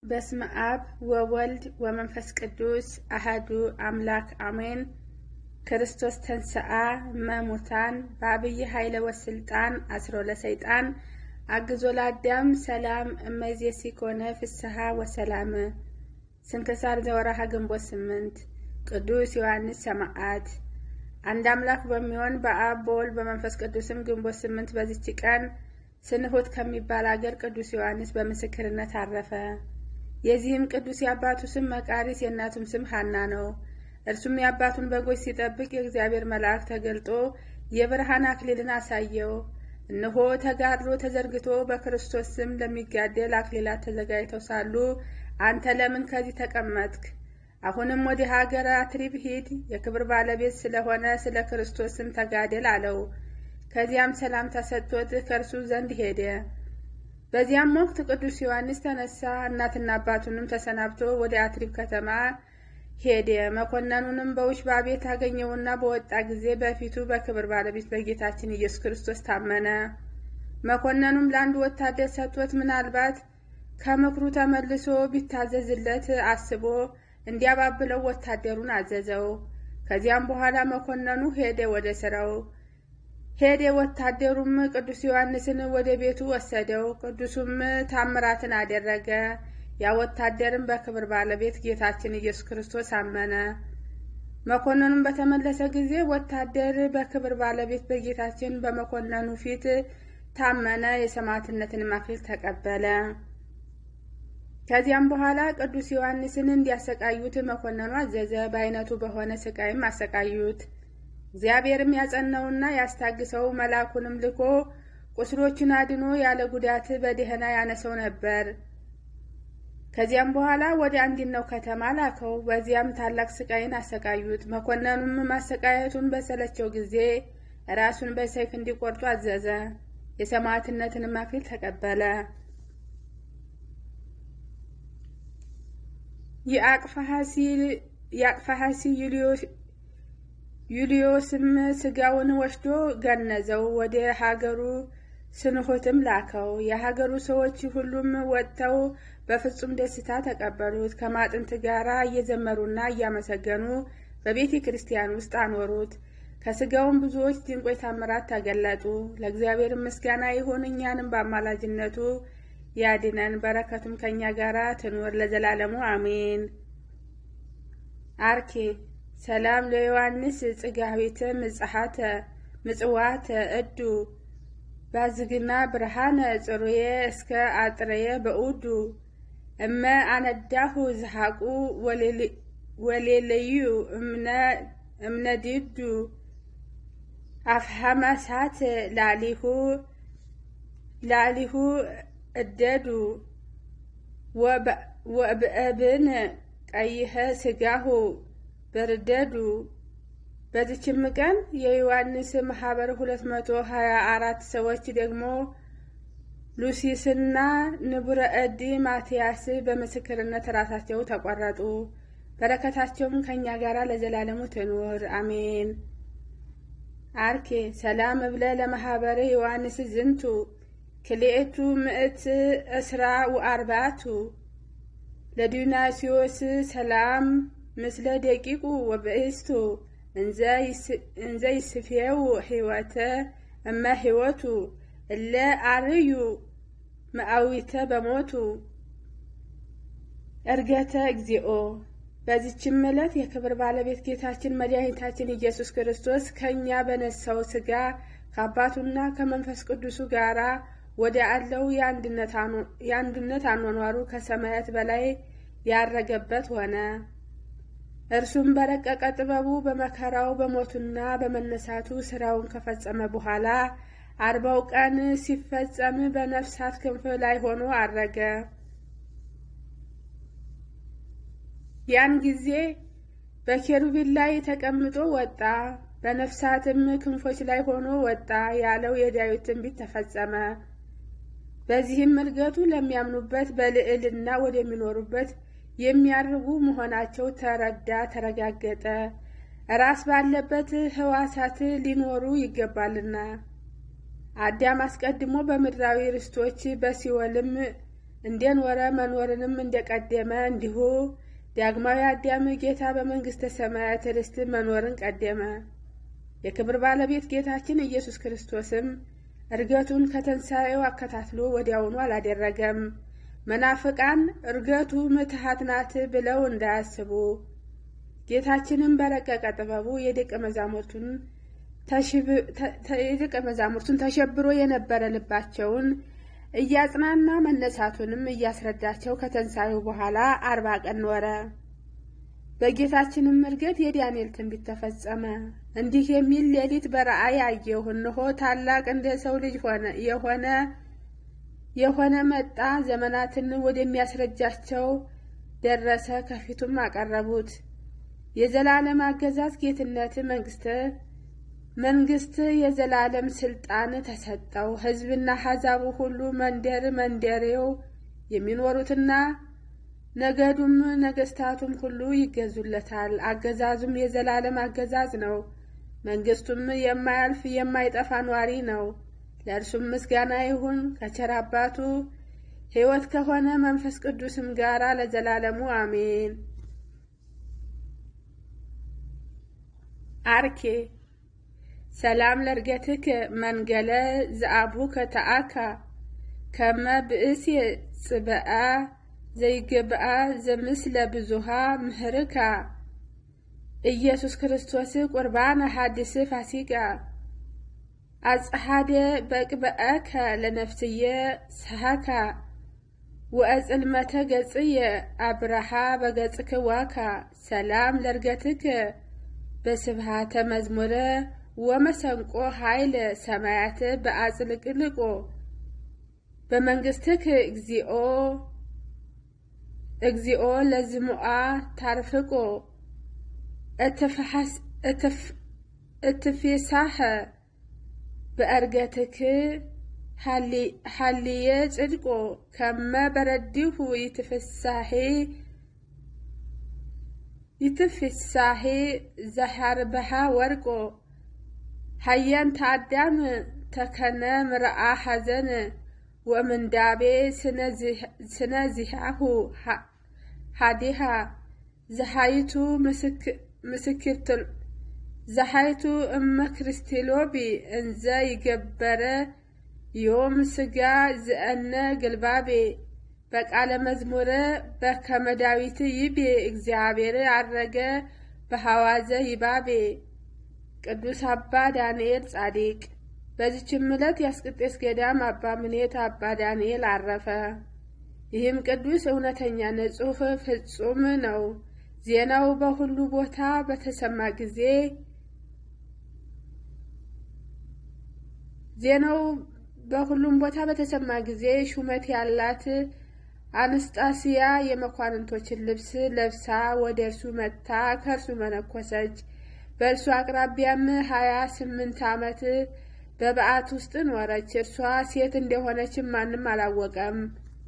በስመ አብ ወወልድ ወመንፈስ ቅዱስ አህዱ አምላክ አሜን። ክርስቶስ ተንሥአ እሙታን በአብይ ኃይለ ወስልጣን አስሮ ለሰይጣን አግዞ ለአዳም ሰላም እመይእዜሰ ኮነ ፍስሐ ወሰላም። ስንክሳር ዘወርኀ ግንቦት ስምንት ቅዱስ ዮሐንስ ሰማዕት። አንድ አምላክ በሚሆን በአብ በወልድ በመንፈስ ቅዱስም ግንቦት ስምንት በዚች ቀን ስንሁት ከሚባል አገር ቅዱስ ዮሐንስ በምስክርነት አረፈ። የዚህም ቅዱስ የአባቱ ስም መቃሪስ የእናቱም ስም ሐና ነው። እርሱም የአባቱን በጎች ሲጠብቅ የእግዚአብሔር መልአክ ተገልጦ የብርሃን አክሊልን አሳየው። እነሆ ተጋድሎ ተዘርግቶ በክርስቶስ ስም ለሚጋደል አክሊላት ተዘጋጅተው ሳሉ አንተ ለምን ከዚህ ተቀመጥክ? አሁንም ወደ ሀገረ አትሪብ ሂድ፣ የክብር ባለቤት ስለሆነ ስለ ክርስቶስ ስም ተጋደል አለው። ከዚያም ሰላምታ ሰጥቶት ከእርሱ ዘንድ ሄደ። በዚያም ወቅት ቅዱስ ዮሐንስ ተነሳ፣ እናትና አባቱንም ተሰናብቶ ወደ አትሪብ ከተማ ሄደ። መኮንኑንም በውሽባ ቤት አገኘውና በወጣ ጊዜ በፊቱ በክብር ባለቤት በጌታችን ኢየሱስ ክርስቶስ ታመነ። መኮንኑም ለአንዱ ወታደር ሰጥቶት ምናልባት ከምክሩ ተመልሶ ቢታዘዝለት አስቦ እንዲያባብለው ወታደሩን አዘዘው። ከዚያም በኋላ መኮንኑ ሄደ ወደ ስራው ሄደ። ወታደሩም ቅዱስ ዮሐንስን ወደ ቤቱ ወሰደው። ቅዱሱም ታምራትን አደረገ። ያ ወታደርም በክብር ባለቤት ጌታችን ኢየሱስ ክርስቶስ አመነ። መኮንኑም በተመለሰ ጊዜ ወታደር በክብር ባለቤት በጌታችን በመኮንኑ ፊት ታመነ። የሰማዕትነትን አክሊል ተቀበለ። ከዚያም በኋላ ቅዱስ ዮሐንስን እንዲያሰቃዩት መኮንኑ አዘዘ። በአይነቱ በሆነ ስቃይም አሰቃዩት። እግዚአብሔርም ያጸናውና ያስታግሰው መልአኩንም ልኮ ቁስሎችን አድኖ ያለ ጉዳት በደህና ያነሰው ነበር። ከዚያም በኋላ ወደ አንድነው ከተማ ላከው። በዚያም ታላቅ ስቃይን አሰቃዩት። መኮንኑም ማሰቃየቱን በሰለቸው ጊዜ ራሱን በሰይፍ እንዲቆርጡ አዘዘ። የሰማዕትነትንም አክሊል ተቀበለ። የአቅፋሐሲ ዩልዮስም ስጋውን ወስዶ ገነዘው፣ ወደ ሀገሩ ስንሆትም ላከው። የሀገሩ ሰዎች ሁሉም ወጥተው በፍጹም ደስታ ተቀበሉት። ከማጥንት ጋር እየዘመሩና እያመሰገኑ በቤተ ክርስቲያን ውስጥ አኖሩት። ከስጋውም ብዙዎች ድንቆይ ታምራት ተገለጡ። ለእግዚአብሔር ምስጋና ይሁን፣ እኛንም በአማላጅነቱ ያድነን፣ በረከቱም ከእኛ ጋር ትኑር ለዘላለሙ አሜን። አርኬ ሰላም ለዮሐንስ ጽጋቤተ ምጽሐተ ምጽዋተ እዱ ባዝግና ብርሃነ ጽሩየ እስከ አጥረየ በኡዱ እመ አነዳሁ ዝሃቁ ወሌለዩ እምነዲዱ አፍሃማሳት ላሊሁ ላሊሁ እደዱ ወብእብን ቀይኸ ስጋሁ በርደዱ። በዚችም ቀን የዮሐንስ ማህበር ሁለት መቶ ሀያ አራት ሰዎች ደግሞ ሉሲስና ንቡረ እድ ማትያስ በምስክርነት ራሳቸው ተቆረጡ። በረከታቸውም ከእኛ ጋር ለዘላለሙ ትኑር አሜን። አርኬ ሰላም እብለ ለማህበረ ዮሐንስ ዝንቱ ክልኤቱ ምእት እስራ ወአርባዕቱ ለዲዮናስዮስ ሰላም ምስለ ደቂቁ ወብእስቱ እንዘ ይስፍየው ሕይወተ እመ ሕይወቱ እለ አርዩ መአዊተ በሞቱ እርገተ እግዚኦ። በዚችም ዕለት የክብር ባለቤት ጌታችን መድኃኒታችን ኢየሱስ ክርስቶስ ከእኛ በነሳው ሥጋ ከአባቱና ከመንፈስ ቅዱሱ ጋራ ወደ አለው የአንድነት አኗኗሩ ከሰማያት በላይ ያረገበት ሆነ። እርሱም በረቀቀ ጥበቡ በመከራው በሞቱና በመነሳቱ ስራውን ከፈጸመ በኋላ አርባው ቀን ሲፈጸም በነፍሳት ክንፍ ላይ ሆኖ አረገ። ያን ጊዜ በኬሩቢል ላይ ተቀምጦ ወጣ፣ በነፍሳትም ክንፎች ላይ ሆኖ ወጣ ያለው የዳዊት ትንቢት ተፈጸመ። በዚህም እርገቱ ለሚያምኑበት በልዕልና ወደሚኖሩበት የሚያርጉ መሆናቸው ተረዳ፣ ተረጋገጠ። ራስ ባለበት ሕዋሳት ሊኖሩ ይገባልና። አዳም አስቀድሞ በምድራዊ ርስቶች በሲኦልም እንደኖረ መኖርንም እንደቀደመ እንዲሁ ዳግማዊ አዳም ጌታ በመንግሥተ ሰማያት ርስት መኖርን ቀደመ። የክብር ባለቤት ጌታችን ኢየሱስ ክርስቶስም እርገቱን ከትንሣኤው አከታትሎ ወዲያውኑ አላደረገም። መናፍቃን እርገቱ ምትሃት ናት ብለው እንዳያስቡ ጌታችንም በረቀቀ ጥበቡ የደቀ መዛሙርቱን የደቀ መዛሙርቱን ተሸብሮ የነበረ ልባቸውን እያጽናና መነሳቱንም እያስረዳቸው ከተንሳኤው በኋላ አርባ ቀን ኖረ። በጌታችንም እርገት የዳንኤል ትንቢት ተፈጸመ። እንዲህ የሚል ሌሊት በራእይ አየሁ። እነሆ ታላቅ እንደ ሰው ልጅ ሆነ የሆነ የሆነ መጣ፣ ዘመናትን ወደሚያስረጃቸው ደረሰ። ከፊቱም አቀረቡት። የዘላለም አገዛዝ ጌትነት መንግስት መንግስት የዘላለም ስልጣን ተሰጠው። ሕዝብና አሕዛቡ ሁሉ መንደር መንደሬው የሚኖሩትና ነገዱም ነገስታቱም ሁሉ ይገዙለታል። አገዛዙም የዘላለም አገዛዝ ነው። መንግስቱም የማያልፍ የማይጠፋ ኗሪ ነው። ለእርሱም ምስጋና ይሁን ከቸር አባቱ ሕይወት ከሆነ መንፈስ ቅዱስም ጋራ ለዘላለሙ አሜን። አርኬ ሰላም ለርገትክ መንገለ ዘአቡከ ተአካ ከመ ብእስ ጽበአ ዘይገብአ ዘምስለ ብዙሃ ምህርካ ኢየሱስ ክርስቶስ ቁርባን ሐዲስ ፋሲቃ አጽሓደ በቅበአከ ለነፍስየ ሰሃካ ወአጽልመተ ገጽየ አብርሃ በገጽክ ዋካ ሰላም ለርገትክ በስብሃተ መዝሙረ ወመሰንቆ ኃይለ ሰማያት በአጽልቅልቆ በመንግስትክ እግዚኦ እግዚኦ ለዝሙአ ታርፍቆ እትፌሳሐ በእርገትክ ሀልየ ጽድቆ ከመ በረዲሁ ይትፍሳሄ ይትፍሳሄ ዘሃርበሃ ወርቆ ሀየንተ አዳም ተከነ ምርአ ሐዘን ወምንዳቤ ስነ ዚሃሁ ሃዲሃ ዘሃይቱ ምስክርትል ዘሃይቱ እመ ክርስቲሎቢ እንዘ ይገበረ ዮም ስጋ ዝአነ ግልባቤ በቃለ መዝሙረ በከመ ዳዊት ይቤ እግዚአብሔር አረገ በሐዋዘ ይባቤ ቅዱስ አባ ዳንኤል ጻዲቅ። በዚችም ዕለት የአስቄጥስ ገዳም አባ ምኔት አባ ዳንኤል አረፈ። ይህም ቅዱስ እውነተኛ ንጹሕ ፍጹም ነው። ዜናው በሁሉ ቦታ በተሰማ ጊዜ ዜናው በሁሉም ቦታ በተሰማ ጊዜ ሹመት ያላት አንስጣስያ የመኳንንቶችን ልብስ ለብሳ ወደ እርሱ መጥታ ከእርሱ መነኮሰች። በእርሱ አቅራቢያም ሀያ ስምንት ዓመት በበዓት ውስጥ ኖረች። እርሷ ሴት እንደሆነችም ማንም አላወቀም።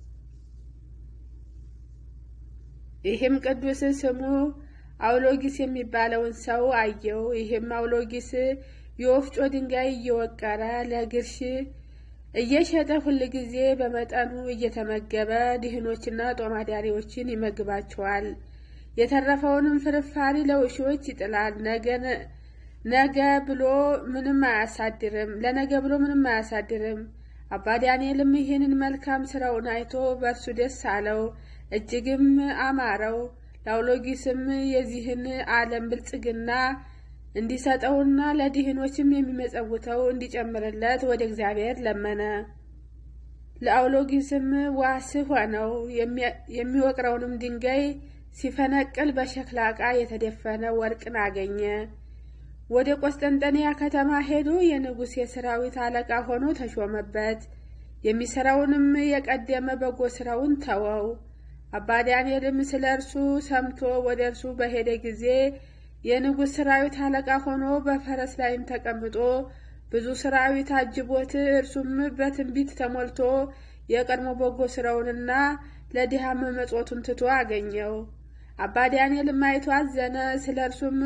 ይህም ቅዱስ ስሙ አውሎጊስ የሚባለውን ሰው አየው። ይህም አውሎጊስ የወፍጮ ድንጋይ እየወቀረ ለግርሽ እየሸጠ ሁል ጊዜ በመጠኑ እየተመገበ ድህኖችና ጦማዳሪዎችን ይመግባቸዋል። የተረፈውንም ፍርፋሪ ለውሾች ይጥላል። ነገ ብሎ ምንም አያሳድርም ለነገ ብሎ ምንም አያሳድርም። አባ ዳንኤልም ይህንን መልካም ስራውን አይቶ በእርሱ ደስ አለው፣ እጅግም አማረው። ለአውሎጊስም የዚህን ዓለም ብልጽግና እንዲሰጠውና ለድህኖችም የሚመጸውተው እንዲጨምርለት ወደ እግዚአብሔር ለመነ። ለአውሎጊስም ዋስ ሆነው የሚወቅረውንም ድንጋይ ሲፈነቅል በሸክላ ዕቃ የተደፈነ ወርቅን አገኘ። ወደ ቆስጠንጠንያ ከተማ ሄዶ የንጉሥ የሰራዊት አለቃ ሆኖ ተሾመበት። የሚሰራውንም የቀደመ በጎ ስራውን ተወው። አባ ዳንኤልም ስለ እርሱ ሰምቶ ወደ እርሱ በሄደ ጊዜ የንጉሥ ሰራዊት አለቃ ሆኖ በፈረስ ላይም ተቀምጦ ብዙ ሰራዊት አጅቦት እርሱም በትንቢት ተሞልቶ የቀድሞ በጎ ስራውንና ለድሃ መመጾቱን ትቶ አገኘው። አባ ዳንኤልም አይቶ አዘነ። ስለ እርሱም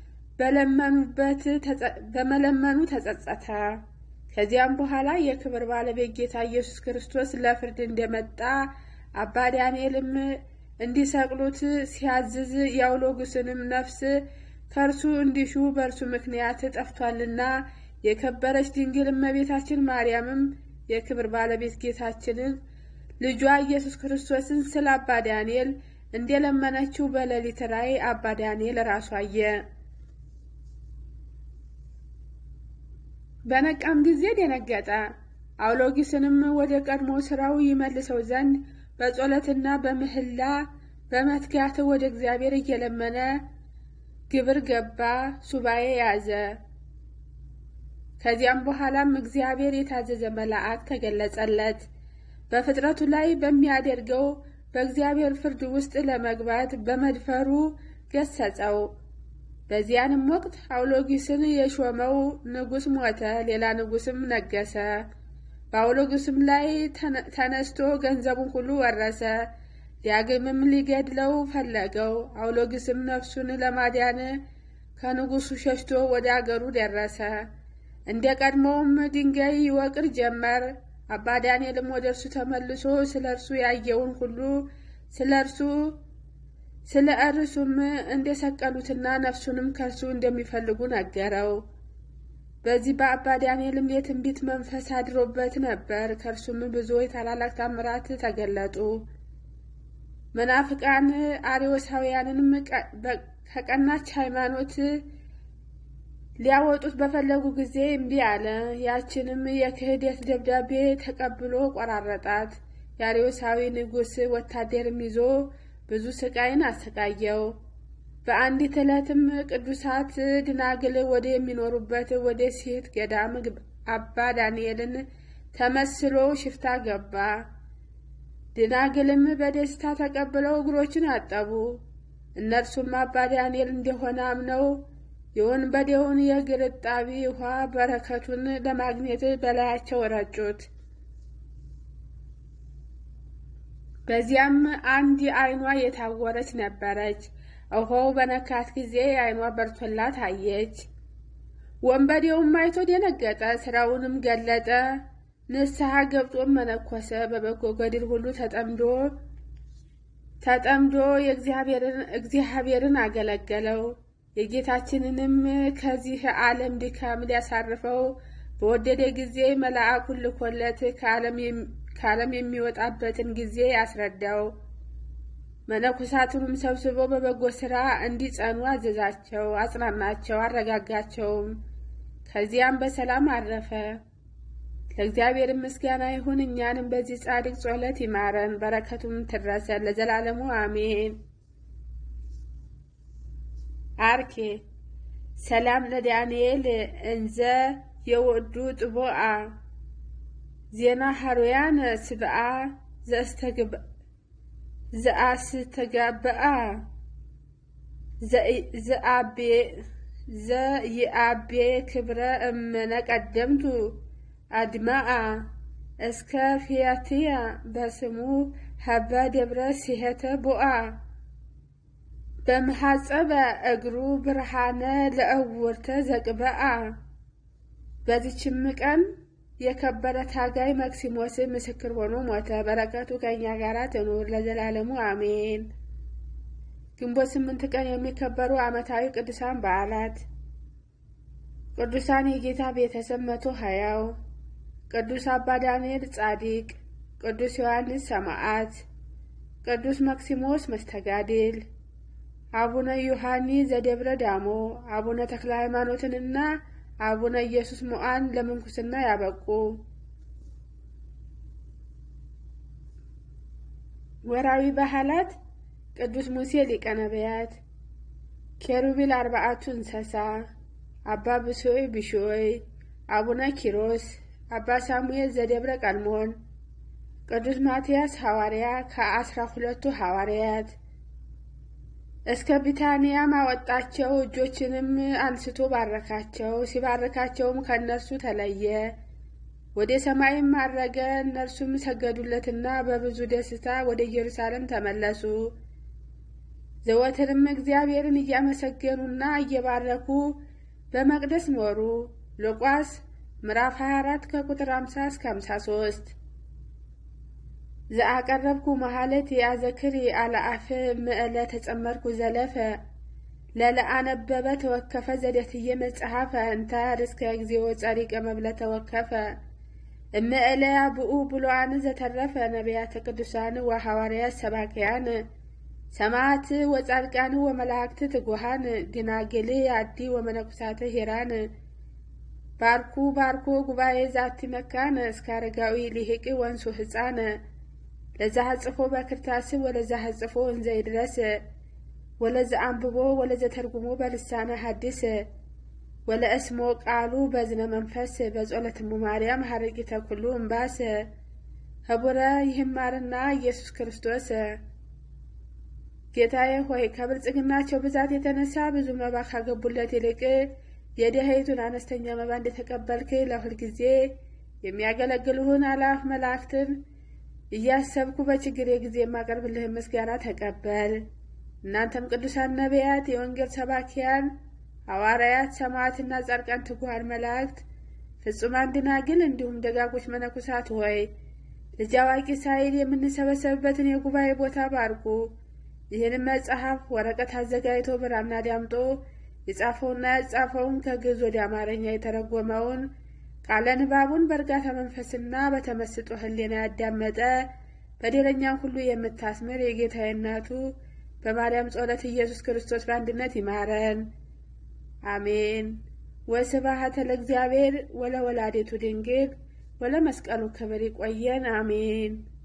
በመለመኑ ተጸጸተ። ከዚያም በኋላ የክብር ባለቤት ጌታ ኢየሱስ ክርስቶስ ለፍርድ እንደመጣ አባ ዳንኤልም እንዲሰቅሉት ሲያዝዝ የአውሎጉስንም ነፍስ ከእርሱ እንዲሹ በእርሱ ምክንያት ጠፍቷልና የከበረች ድንግል እመቤታችን ማርያምም የክብር ባለቤት ጌታችንን ልጇ ኢየሱስ ክርስቶስን ስለ አባ ዳንኤል እንደለመነችው በሌሊት ራእይ አባ ዳንኤል ራሱ አየ። በነቃም ጊዜ ደነገጠ። አውሎጊስንም ወደ ቀድሞ ስራው ይመልሰው ዘንድ በጸሎትና በምህላ በመትጋት ወደ እግዚአብሔር እየለመነ ግብር ገባ፣ ሱባኤ ያዘ። ከዚያም በኋላም እግዚአብሔር የታዘዘ መልአክ ተገለጸለት። በፍጥረቱ ላይ በሚያደርገው በእግዚአብሔር ፍርድ ውስጥ ለመግባት በመድፈሩ ገሰጸው። በዚያንም ወቅት አውሎጊስን የሾመው ንጉሥ ሞተ፣ ሌላ ንጉሥም ነገሰ። በአውሎጊስም ላይ ተነስቶ ገንዘቡን ሁሉ ወረሰ። ዳግምም ሊገድለው ፈለገው። አውሎጊስም ነፍሱን ለማዳን ከንጉሡ ሸሽቶ ወደ አገሩ ደረሰ። እንደ ቀድሞውም ድንጋይ ይወቅር ጀመር። አባ ዳንኤልም ወደ እርሱ ተመልሶ ስለ እርሱ ያየውን ሁሉ ስለ እርሱ ስለ እርሱም እንደሰቀሉትና ነፍሱንም ከእርሱ እንደሚፈልጉ ነገረው። በዚህ በአባ ዳንኤልም የትንቢት መንፈስ አድሮበት ነበር። ከእርሱም ብዙ የታላላቅ ታምራት ተገለጡ። መናፍቃን አርዮሳውያንንም ከቀናች ሃይማኖት ሊያወጡት በፈለጉ ጊዜ እምቢ አለ። ያችንም የክህደት ደብዳቤ ተቀብሎ ቆራረጣት። የአርዮሳዊ ንጉሥ ወታደርም ይዞ ብዙ ስቃይን አሰቃየው። በአንዲት ዕለትም ቅዱሳት ድናግል ወደ የሚኖሩበት ወደ ሴት ገዳም አባ ዳንኤልን ተመስሎ ሽፍታ ገባ። ድናግልም በደስታ ተቀብለው እግሮችን አጠቡ። እነርሱም አባ ዳንኤል እንደሆነ አምነው የወንበዴውን የእግር እጣቢ ውሃ በረከቱን ለማግኘት በላያቸው ረጩት። በዚያም አንድ ዓይኗ የታወረች ነበረች። ውሃው በነካት ጊዜ ዓይኗ በርቶላት አየች። ወንበዴውም አይቶ ደነገጠ፣ ስራውንም ገለጠ። ንስሐ ገብቶም መነኮሰ። በበጎ ገድል ሁሉ ተጠምዶ ተጠምዶ እግዚአብሔርን አገለገለው። የጌታችንንም ከዚህ ዓለም ድካም ሊያሳርፈው በወደደ ጊዜ መልአኩን ልኮለት ከዓለም የሚወጣበትን ጊዜ ያስረዳው። መነኮሳቱንም ሰብስቦ በበጎ ሥራ እንዲጸኑ አዘዛቸው፣ አጽናናቸው፣ አረጋጋቸውም። ከዚያም በሰላም አረፈ። ለእግዚአብሔር ምስጋና ይሁን። እኛንም በዚህ ጻድቅ ጸሎት ይማረን፣ በረከቱም ትድረሰን ለዘላለሙ አሜን። አርኬ ሰላም ለዳንኤል እንዘ የወዱ ጥቦአ ዜና ሀሩያን ስብአ ዘአስተጋብአ ዘይአቤ ክብረ እምነ ቀደምቱ አድማአ እስከ ፊያትያ በስሙ ሀበ ደብረ ሲሄተ ቦአ በመሐፀበ እግሩ ብርሃነ ለእውርተ ዘቅበአ። በዚችም ቀን የከበረ ታጋይ መክሲሞስ ምስክር ሆኖ ሞተ። በረከቱ ከእኛ ጋር ትኑር ለዘላለሙ አሜን። ግንቦት ስምንት ቀን የሚከበሩ ዓመታዊ ቅዱሳን በዓላት ቅዱሳን የጌታ ቤተሰብ መቶ ሀያው ቅዱስ አባ ዳንኤል ጻዲቅ፣ ቅዱስ ዮሐንስ ሰማዕት፣ ቅዱስ መክሲሞስ መስተጋድል፣ አቡነ ዮሐኒ ዘደብረ ዳሞ፣ አቡነ ተክለ ሃይማኖትንና አቡነ ኢየሱስ ሞዓን ለምንኩስና ያበቁ። ወራዊ ባህላት ቅዱስ ሙሴ ሊቀ ነቢያት፣ ኬሩቢል አርባዕቱ እንስሳ፣ አባ ብሶይ ብሾይ፣ አቡነ ኪሮስ፣ አባ ሳሙኤል ዘደብረ ቀልሞን፣ ቅዱስ ማትያስ ሐዋርያ ከአስራ ሁለቱ ሐዋርያት እስከ ቢታንያም አወጣቸው። እጆችንም አንስቶ ባረካቸው። ሲባረካቸውም ከእነርሱ ተለየ፣ ወደ ሰማይም አረገ። እነርሱም ሰገዱለትና በብዙ ደስታ ወደ ኢየሩሳሌም ተመለሱ። ዘወትርም እግዚአብሔርን እያመሰገኑና እየባረኩ በመቅደስ ኖሩ። ሉቃስ ምዕራፍ 24 ከቁጥር 50 እስከ 53 ዘአቀረብኩ መሃለት የአዘክር አለአፍ ምዕለ ተጸመርኩ ዘለፈ ለለአነበበ ተወከፈ ዘደትየ መጽሐፈ እንተ ርስከ እግዚኦ ጸሪቀ መብለ ተወከፈ እምዕለ ብኡ ብሉዓን ዘተረፈ ነቢያተ ቅዱሳን ወሐዋርያት ሰባክያን ሰማዕት ወጻድቃን ወመላእክት ትጉሃን ድናግል አዲ ወመነኩሳት ሂራን ባርኩ ባርኮ ጉባኤ ዛቲ መካን እስከ አረጋዊ ሊሂቅ ወንሱ ህፃን ለዛሃጽፎ በክርታስ ወለዛሃጽፎ እንዘ ይድረስ ወለዘ አንብቦ ወለዘ ተርጉሞ በልሳነ ሐዲስ ወለእስሞ ቃሉ በዝነ መንፈስ በጸሎትሙ ማርያም ሀረቂተ ኩሉ እምባስ ህቡረ ይህማርና ኢየሱስ ክርስቶስ ጌታዬ ሆይ ከብልጽግናቸው ብዛት የተነሳ ብዙ መባ ካገቡለት ይልቅ የድሃይቱን አነስተኛ መባ እንደተቀበልክ ለሁል ጊዜ የሚያገለግልሁን አላፍ መላእክትን እያሰብኩ በችግር ጊዜ የማቀርብልህን ምስጋና ተቀበል። እናንተም ቅዱሳን ነቢያት፣ የወንጌል ሰባኪያን ሐዋርያት፣ ሰማዕትና ጻድቃን፣ ትጉሃን መላእክት፣ ፍጹማን ደናግል እንዲሁም ደጋጎች መነኩሳት ሆይ ልጅ አዋቂ ሳይል የምንሰበሰብበትን የጉባኤ ቦታ ባርኩ። ይህንም መጽሐፍ ወረቀት አዘጋጅቶ ብራና ዳምጦ የጻፈውና ያጻፈውን ከግዕዝ ወደ አማርኛ የተረጎመውን ቃለ ንባቡን በእርጋታ መንፈስና በተመስጦ ሕሊና ያዳመጠ በደለኛን ሁሉ የምታስምር የጌታዬ እናቱ በማርያም ጸሎት ኢየሱስ ክርስቶስ በአንድነት ይማረን፣ አሜን። ወስብሐት ለእግዚአብሔር ወለወላዲቱ ድንግል ወለመስቀሉ ክብር። ይቆየን፣ አሜን።